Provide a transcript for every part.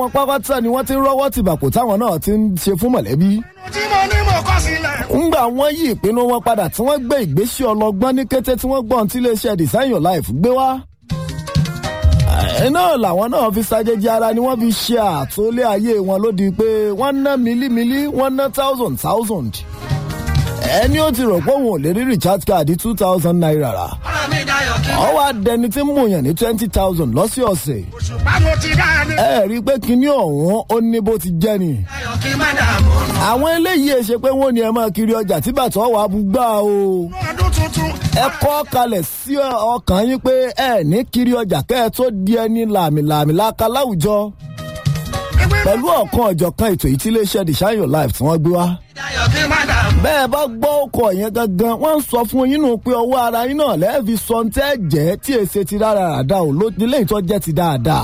wọn pápátá ni wọ́n ti ń rọ́wọ́ tìbàkù táwọn náà ti ń ṣe fún mọ̀lẹ́bí. tí mo ní mo kọ́ sílẹ̀. ńgbà wọ́n yí ìpinnu wọn padà tí wọ́n gbé ìgbésí ọlọ́gbọ́n ní kété tí wọ́n gbọ́n tí iléeṣẹ́ design your life gbé wá. ẹ̀ náà làwọn náà fi ṣàjèjì ara ni wọ́n fi ṣe àtúnlé ayé wọn lódì pé wọ́n ná mílímílí wọ́n ná thousand thousand. ẹni ó ti rò pé òun ò lè rí recharge card two thousand naira rà. ọ̀rọ̀ mi dayọ̀ kí. wọ́n wá dẹni tí ń mú yàn ní twenty thousand lọ́sọ̀ọ̀sẹ̀. òṣùpá mo ti dá a ní. ẹ rí i pé kinní ọ̀hún ó ní bó ti jẹ́ ni. dayọ̀ kí má dààmú. àwọn eléyìí ṣe pé wọ́n ní ẹ máa kiri ọjà tí bàtà wà búgbà o. ọdún tuntun. ẹ kọ́ kalẹ̀ sí ọkàn yín pé ẹ ní kiri ọjà kẹ́ ẹ tó di ẹni làmìlàmì láka láwùjọ. pẹ̀lú ọ̀kan ọ̀jọ̀kan ètò yìí tí iléeṣẹ́ design your life tí wọ́n gbé wá. dayọ̀ kí má dààmú. bẹ́ẹ̀ bá gbọ́ ọkọ̀ yẹn gangan wọ́n ń sọ fún yín nù pé ọwọ́ ara yín náà lẹ́ẹ̀fi sọ ń tẹ́ jẹ́ tí èsè ti rárá ràdá ò ló nílé ìtọ́ jẹ́ ti dáadáa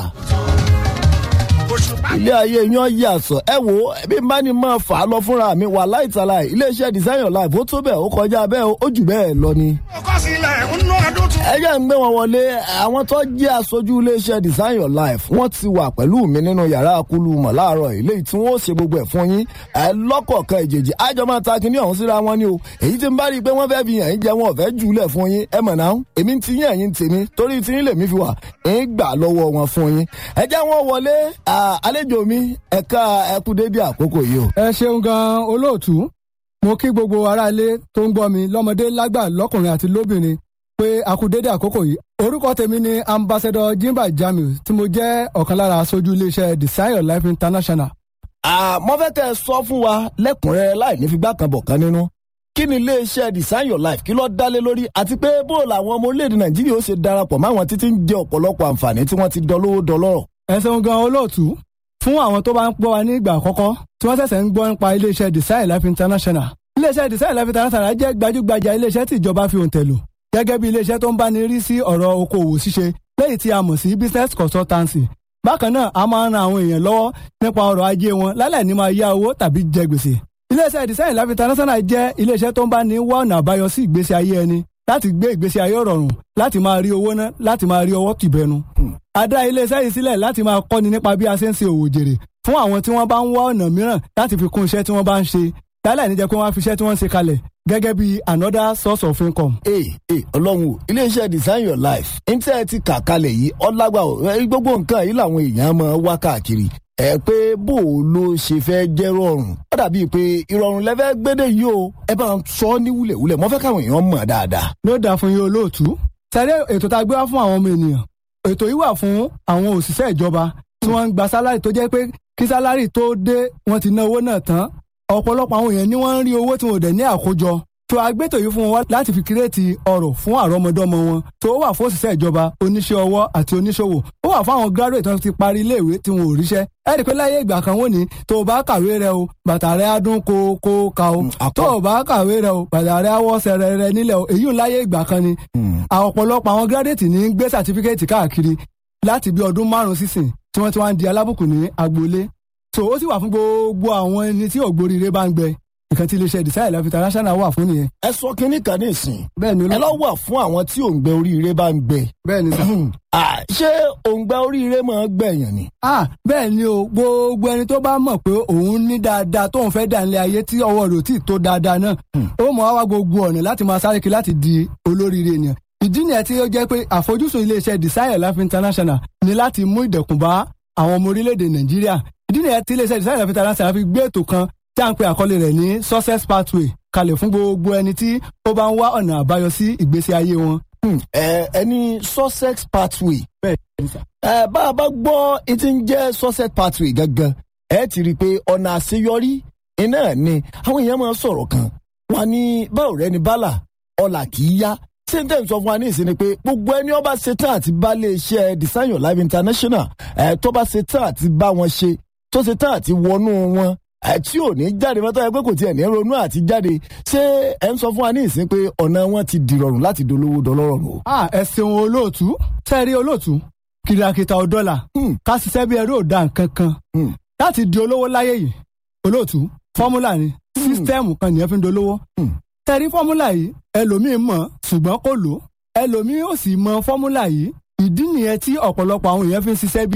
òṣùpá ilé ayé yan yàtọ̀ ẹ wo bí n bá ní máa fà á lọ fúnra mi wà láìtàlà iléeṣẹ́ design your life ó tó bẹ́ẹ̀ ó kọjá bẹ́ẹ̀ ó jù bẹ́ẹ̀ lọ ni. mo kọ́ sílẹ̀ nínú ọdún tuntun. ẹ jẹ́ ń gbé wọn wọlé àwọn tó jẹ́ aṣojú iléeṣẹ́ design your life wọ́n ti wà pẹ̀lú mi nínú yàrá akulu mọ̀ láàárọ̀ ilé tí wọ́n ṣe gbogbo ẹ̀ fún yín ẹ lọ́kọ̀ọ̀kan ìjèjì àjọ máa ta kinní ọ̀hún síra wọn ni o èyí tí ń bá rí i pé wọ́n fẹ́ fi yàn yín jẹ wọn ò fẹ́ jùlẹ̀ fún yín ẹ mọ̀ náà èmi ti yín ẹ̀yìn tèmi torí tí yín lèmi fi wà ń gbà lọ́wọ́ wọn fún yín ẹ jẹ́ wọn wọlé à, àlejò mi ẹ̀ka ẹkú dédé àkókò yìí o. ẹ ṣeun gan olóòtú mo kí gbogbo aráalé tó ń gbọ́ mi lọ́mọdé lágbà lọ́kùnrin àti lóbìnrin pé a kú dédé àkókò yìí orúkọ tèmi ni ambassador jimba jamiu tí mo jẹ́ ọ̀kan lára aṣojú iléeṣẹ́ design your life international. àmọ́ fẹ́ kẹ́ ẹ sọ fún wa lẹ́kùnrẹ́rẹ́ láì ní figbá kan bọ̀ kan nínú kí ni iléeṣẹ́ design your life kí ló dálé lórí àti pé bó làwọn ọmọ orílẹ̀-èdè nàìjíríà ó ṣe darapọ̀ máwọn títí ń jẹ ọ̀pọ̀lọpọ̀ àǹfààní tí wọ́n ti dọlówó dọlọ́rọ̀. ẹ ṣeun gan olóòtú fún àwọn tó bá ń gbọ́ wa ní ìgbà àkọ́kọ́ tí wọ́n ṣẹ̀ṣẹ̀ ń gbọ́ nípa iléeṣẹ́ design life international. iléeṣẹ́ design life international jẹ́ gbajúgbajà iléeṣẹ́ tí ìjọba fi òǹtẹ̀ lò gẹ́gẹ́ bí iléeṣẹ́ tó ń báni rí sí ọ̀rọ̀ okòwò ṣíṣe lẹ́yìn tí a mọ̀ sí business consultancy. bákan náà a máa ń ran àwọn èèyàn lọ́wọ́ nípa ọrọ̀ ajé wọn lálẹ́ ní máa yá owó tàbí jẹ gbèsè. iléeṣẹ́ design life international jẹ́ iléeṣẹ́ tó ń báni wá ọ̀nà àbáyọ sí ìgbésí ayé ẹni láti gbé ìgbésí ayé rọrùn láti máa rí owó ná láti máa rí ọwọ́ tìbẹnu. a dá iléeṣẹ́ yìí sílẹ̀ láti máa kọ́ni nípa bí a ṣe ń ṣe òwò jèrè fún àwọn tí wọ́n bá ń wá ọ̀nà mìíràn láti fi kún iṣẹ́ tí wọ́n bá ń ṣe lálẹ́ níjẹ́ pé wọ́n á fi iṣẹ́ tí wọ́n ń ṣe kalẹ̀ gẹ́gẹ́ bí another source of income. ee ee ọlọ́run o iléeṣẹ́ design your life ní tẹ́ ẹ ti kà kalẹ̀ yìí ọlágbà o ẹ, gbogbo nǹkan yìí làwọn èèyàn máa wá káàkiri ẹ pé bó o ló ṣe fẹ́ jẹ́ rọrùn ó dàbíi pé ìrọ̀rùn lẹ́fẹ́ gbédè yìí o ẹ bá ń sọ ní wúlẹ̀wúlẹ̀ mo fẹ́ káwọn èèyàn mọ̀ dáadáa. ló dáa fún yín olóòtú. sẹ́rẹ́ ètò tá a gbé wá fún àwọn ọmọ ènìyàn ètò yìí wà fún àwọn òṣìṣẹ́ ìjọba tí wọ́n ń gba sálárì tó jẹ́ pé kí sálárì tó dé wọ́n ti ná owó náà tán ọ̀pọ̀lọpọ̀ àwọn èèyàn ni wọ́n ń rí owó tí wọn ò dẹ̀ ní àkójọ tó agbétò yìí fún wọn wá láti fi kírètì ọrọ̀ fún àrọ́mọdọ́mọ wọn tó wà fún òṣìṣẹ́ ìjọba oníṣẹ́ ọwọ́ àti oníṣòwò ó wà fún àwọn graduate tó ti parí iléèwé tí wọn ò ríṣẹ́ ẹ rí i pé láyé ìgbà kan wọ́n ní tó o bá kàwé rẹ o bàtà rẹ á dún kó kó ka o àpọ̀. tó o bá kàwé rẹ o bàtà rẹ á wọ́ sẹ̀rẹ̀ rẹ nílẹ̀ o èyí ò láyé ìgbà kan ni àwọn ọ̀pọ̀lọpọ̀ àwọn graduate ní ń gbé certificate káàkiri láti bí ọdún márùn-ún sísìn tí wọ́n ti wá ń di alábùkù ní agboolé so ó sì wà fún gbogbo àwọn ẹni tí ògbóríire bá ń gbẹ nǹkan tí iléeṣẹ́ design life international wà fún nìyẹn. ẹ sọ kínní kan ní ìsìn bẹ́ẹ̀ ni ẹ lọ wà fún àwọn tí òǹgbẹ oríire bá ń gbẹ bẹ́ẹ̀ ni sà. Ah, ṣé òǹgbẹ oríire máa ń gbẹ̀yàn ni. ah bẹ́ẹ̀ ni o gbogbo ẹni tó bá mọ̀ pé òun ní dáadáa tóun fẹ́ dà nílé ayé tí ọwọ́ rẹ̀ ò tí ì tó dáadáa náà ó mọ̀ á wá gbogbo ọ̀nà láti máa sáré kiri láti di olóríire ènìyàn ìdí nìyẹn tí ó jẹ́ pé àfojúsùn iléeṣẹ́ design life international ni láti mú ìdẹ̀kùn bá àwọn ọmọ orílẹ̀-èdè nàìjíríà ìdí nìyẹn tí iléeṣẹ́ design life international fi gbé ètò kan tí a ń pe àkọlé rẹ̀ ní success pathway kalẹ̀ fún gbogbo ẹni tí ó bá ń wá ọ̀nà àbáyọ sí ìgbésí ayé wọn. Hmm, ẹ ẹni sussex pathway bẹ́ẹ̀ ni sà. ẹ bá a bá gbọ́ etí ń jẹ́ sussex pathway gangan ẹ ti rí i pé ọ̀nà àṣeyọrí iná ni àwọn èèyàn máa ń sọ̀rọ̀ kan wọn ní báwo rẹ ni bálà ọ̀là kì í yá ṣé n tẹ́ ń sọ fún wa ní ìsinmi pé gbogbo ẹni ọba ṣetán àti bá lè ṣe design your life international ẹ tó bá ṣetán àti bá wọn ṣe tó ṣetán àti wọnú wọn ẹ tí ò ní jáde mọ́tò ẹ pé kò tiẹ̀ ní ronú àti jáde ṣé ẹ ń sọ fún wa ní ìsinmi pé ọ̀nà wọn ti dìrọ̀rùn láti dolówó dọlọ́rọ̀ o. ah ẹ ṣeun olóòtú sẹ́ẹ̀rí olóòtú kìrìàkìtà ọ̀dọ́là Hmm. ká ṣiṣẹ́ bí ẹrú ò da nǹkan kan Hmm. láti di olówó láyé yìí olóòtú fọ́múlà ni sísítẹ́ẹ̀mù kan nìyẹn fi ń dolówó Hmm. sẹ́ẹ̀rí fọ́múlà yìí ẹlòmíín mọ̀ ṣùgbọ́n kò lò ẹlòmíín ò sì mọ fọ́múlà yìí ìdí nìyẹn tí ọ̀pọ̀lọpọ̀ àwọn èèyàn fi ń ṣiṣẹ́ bí